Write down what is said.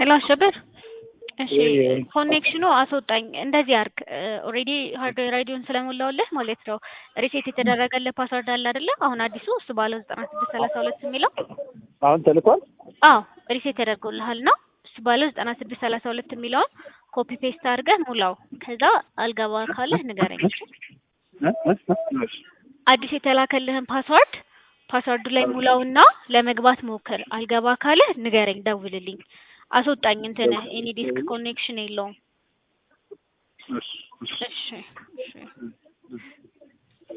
ሄሎ አሸብር እሺ ወይ- ኮኔክሽኑ አስወጣኝ። እንደዚህ አርግ ኦልሬዲ ሃርድዌር አይዲውን ስለሞላውልህ ማለት ነው። ሪሴት የተደረገልህ ፓስወርድ አለ አይደለ? አሁን አዲሱ እሱ ባለ ዘጠና ስድስት ሰላሳ ሁለት የሚለው አሁን ተልኳል። አዎ ሪሴት ተደርጎልሃል ነው። እሱ ባለ ዘጠና ስድስት ሰላሳ ሁለት የሚለውን ኮፒ ፔስት አድርገህ ሙላው። ከዛ አልገባ ካለህ ንገረኝ። እ? እ? እ? እሺ። አዲስ የተላከልህን ፓስወርድ ፓስወርዱ ላይ ሙላውና ለመግባት ሞክር። አልገባ ካለህ ንገረኝ፣ ደውልልኝ። አስወጣኝ እንትንህ ኤኒ ዲስክ ኮኔክሽን የለውም። እሺ። እሺ። እሺ እሺ